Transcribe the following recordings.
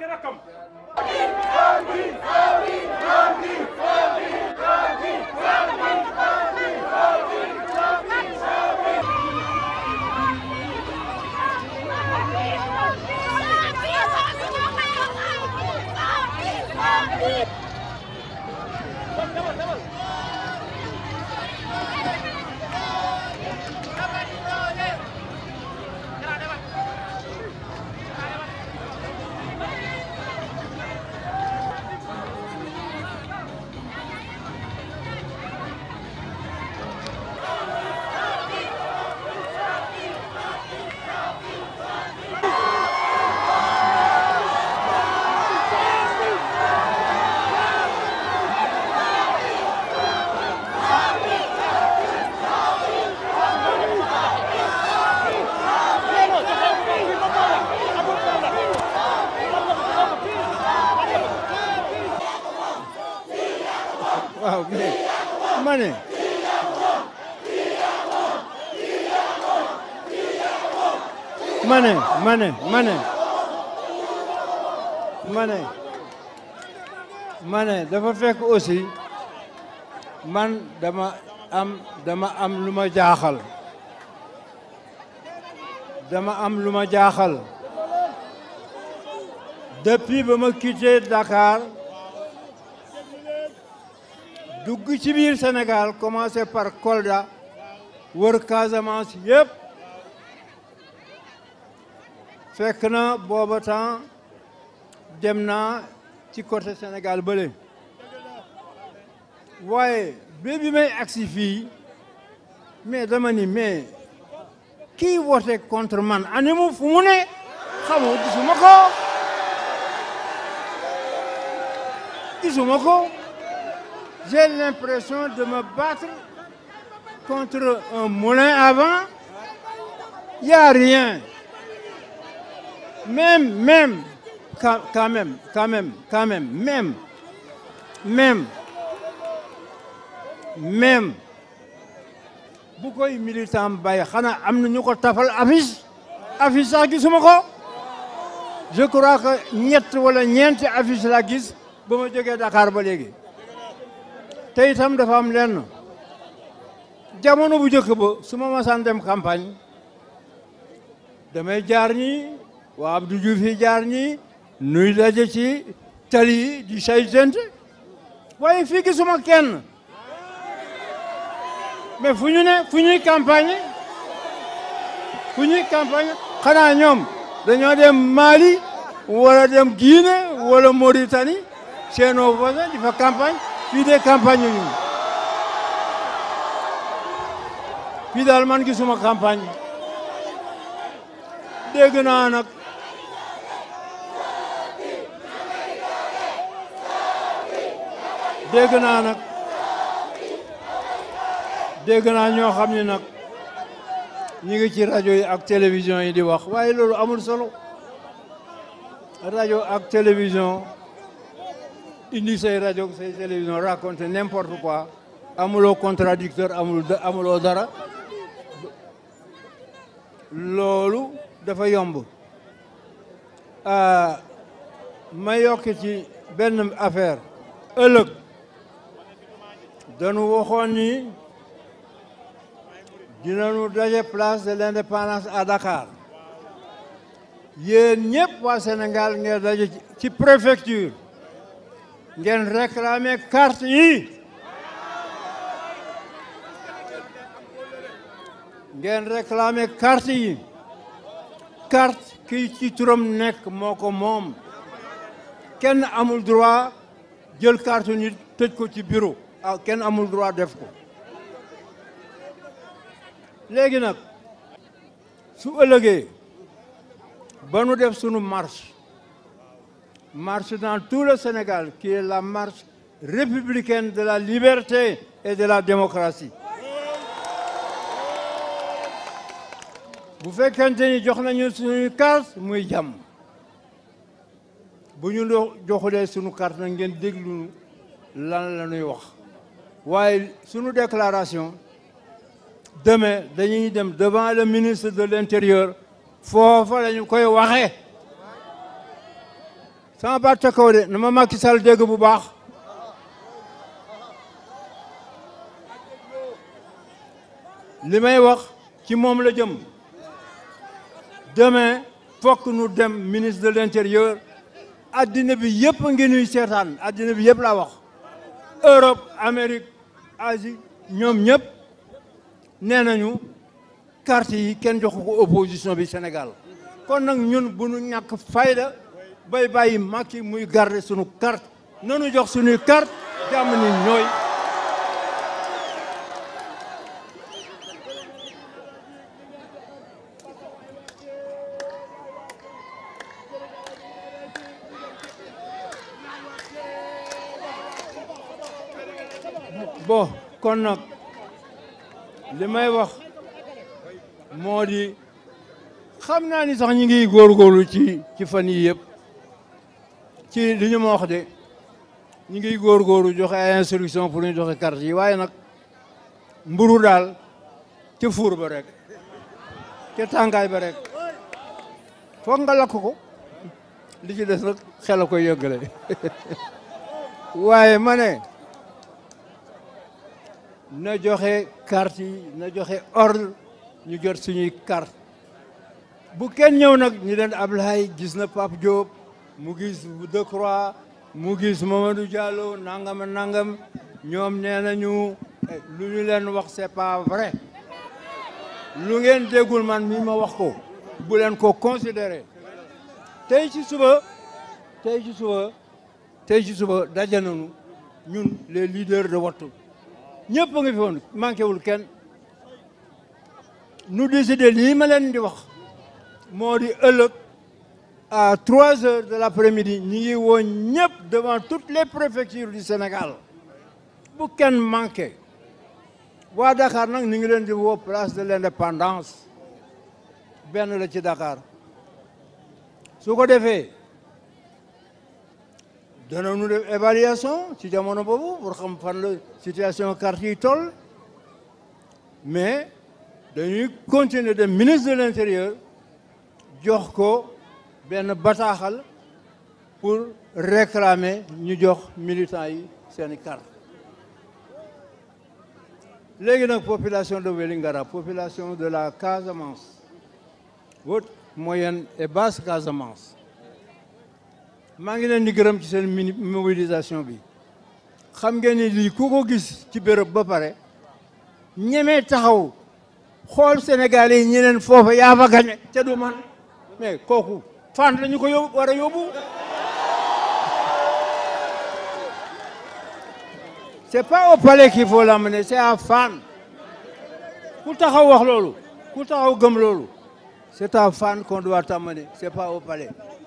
ki rakkam waaw mais ma ne ma ne ma ne ma ne ma ne ma ne dafa fekk aussi man dama am dama am lu ma jaaxal dama am lu ma jaaxal depuis ba ma quitté Dakar dugg ci biir Sénégal commencé par Kolda wër Casamance yëpp fekk na booba temps dem naa ci côté Sénégal bële waaye ba bi may agsi fii mais dama ni mais kii wote contre man animu fu mu ne xamoo gisuma ko gisuma ko j'ai l'impression de me battre contre un moulin à vent. Il n'y a rien. Même, même, quand, quand même, quand même, quand même, même, même, même, bu koy militant bay xanaa am na ñu ko tafal affiche affiche sax gisuma ko je crois que ñett wala ñeenti affiche la gis ba ma jógee Dakar ba léegi te itam dafa am lenn jamono bu njëkk ba su ma masaan dem campagne damay jaar ñi waa Abdou Diouf yi jaar ñi nuy daje ci tali yi di saytente waaye fii gisuma kenn mais fu ñu ne fu ñuy campagne fu ñuy campagne xanaa ñoom dañoo dem Mali wala dem Guinée wala Mauritanie chez nos voisins di fa campagne fii de campagne ñu fii daal man gisuma campagne dégg naa nag dégg naa nag dégg naa ñoo xam ne nag ñu ngi ci rajo yi ak télévision yi di wax waaye loolu amul solo rajo ak télévision indi say rajo say télévision raconter n'importe quoi amuloo contradicteur amul amuloo dara loolu dafa yomb ma yokk ci benn affaire ëllëg dañu waxoon ni dinañu daje place de l'indépendance à Dakar yéen ñëpp waa Sénégal ngeen daje ci préfecture ngeen réclamer carte yi ngeen réclamer carte yi carte kii ci turam nekk moo ko moom kenn amul droit jël carte nit tëj ko ci bureau ah kenn amul droit def ko léegi nag su ëllëgee ba nu def sunu marche marche dans tout le Sénégal qui est la marche républicaine de la liberté et de la démocratie bu fekkente ni jox nañu suñuy carte muy jàmm bu ñu joxulee suñu carte nag ngeen déglu lan la ñuy wax waaye suñu déclaration demain dañuy dem devant le ministre de l'intérieur foofa la ñu koy waxee sama baat ca kaw de na ma Macky Sall dégg bu baax li may wax ci moom la jëm demain fokk nu dem ministre de l'intérieur addina bi yëpp ngi nuy seetaan addina bi yëpp laa wax Europe Amérique Asie ñoom ñëpp nee nañu carte yi kenn joxu ko opposition bi Sénégal kon nag ñun bu nu ñàkk fayda bay bàyyi Macky muy garder sunu carte nanu jox suñuy carte jàmm ni ñooy bon kon nag li may wax moo di xam naa ni sax ñu ngi góorgóorlu ci ci fan yii yëpp ci li ñu ma wax de ñu ngi góorgóorlu joxe ay instruction pour ñu joxe carte yi waaye nag mburu daal ca fuur ba rek ca tàngaay ba rek foog nga lakk ko li ci des nag xel a koy yëggale waaye ma ne na joxe carte yi na joxe ordre ñu jot suñuy carte bu kenn ñëw nag ñu leen Ablaye gis na Pape Diop mu gis Decroix mu gis Mamadou Diallo nangam nangam ñoom nee nañu lu ñu leen wax c'est pas vrai lu ngeen déggul man mi ma wax ko bu leen ko considérer tey ci suba tey ci suba tey ci suba daje nañu ñun les leaders de Wattu ñëpp a ngi fi woon manqué wul kenn nu décidé lii ma leen di wax moo di ëllëg à trois heures de l'après-midi ñi ngi woo ñëpp devant toutes les préfectures du Sénégal bu kenn manqué waa Dakar nag ni ngi leen di woo place de l'indépendance benn la ci Dakar su ko defee danañu def évaluation ci jamono boobu pour xam fan la situation carte yi toll mais dañuy continuer de ministre de l'intérieur jox ko benn bataaxal pour réclamer ñu jox militants yi seeni carte léegi nag population de Vélingara population de la Casamance haute moyenne et basse Casamance maa ngi leen di gërëm ci seen mini mobilisation bi xam ngeen ni lii ku ko gis ci béréb ba pare ñemee taxaw xool Sénégal yi ñeneen foofa yaa fa gañe te du man mais kooku fan lañu ko yóbbu war a yóbbu c'est pas au palais qu'il faut l'amener c'est à Fann ku taxaw wax loolu ku taxaw gëm loolu c'est à Fann qu'on doit t'amener c'est pas au palais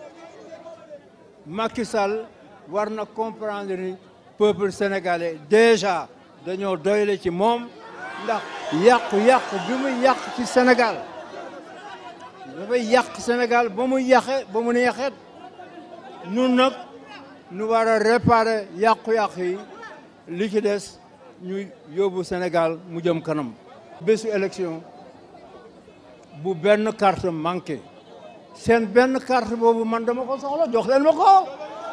Macky Sall war na comprendre ni peuple sénégalais déjà dañoo doyle ci moom ndax yàqu-yàqu bi muy yàq ci Sénégal dafay yàq Sénégal ba mu yàqe ba mu neexeet nun nag nu war a réparer yàqu-yàqu yi li ci des ñu yóbbu Sénégal mu jëm kanam bésu élection bu benn carte manqué seen benn carte boobu man dama ko soxla jox leen ma ko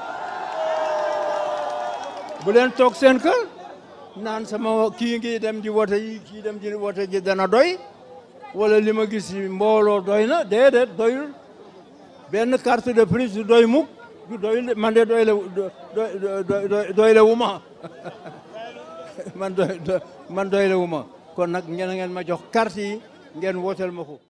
bu leen toog seen kër naan sama kii ngi dem di wote yi kii dem di wote ji dana doy wala li ma gis mbooloo doy na déedéet doyul benn carte de plus du doy mukk du doy man de doy la doy la wu ma man doy man doy la wu ma kon nag ngeen ngeen ma jox carte yi ngeen wooteel ma ko